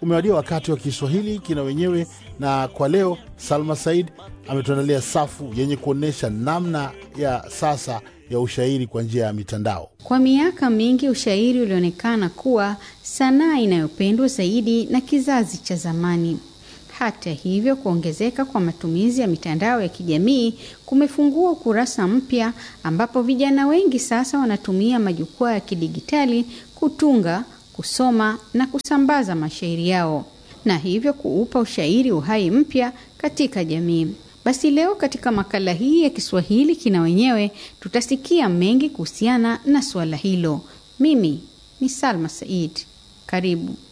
umewadia wakati wa Kiswahili kina wenyewe, na kwa leo Salma Said ametuandalia safu yenye kuonyesha namna ya sasa ya ushairi kwa njia ya mitandao. Kwa miaka mingi ushairi ulionekana kuwa sanaa inayopendwa zaidi na kizazi cha zamani. Hata hivyo, kuongezeka kwa matumizi ya mitandao ya kijamii kumefungua ukurasa mpya ambapo vijana wengi sasa wanatumia majukwaa ya kidigitali kutunga, kusoma na kusambaza mashairi yao na hivyo kuupa ushairi uhai mpya katika jamii. Basi leo katika makala hii ya Kiswahili kina wenyewe tutasikia mengi kuhusiana na suala hilo. Mimi ni Salma Said. Karibu.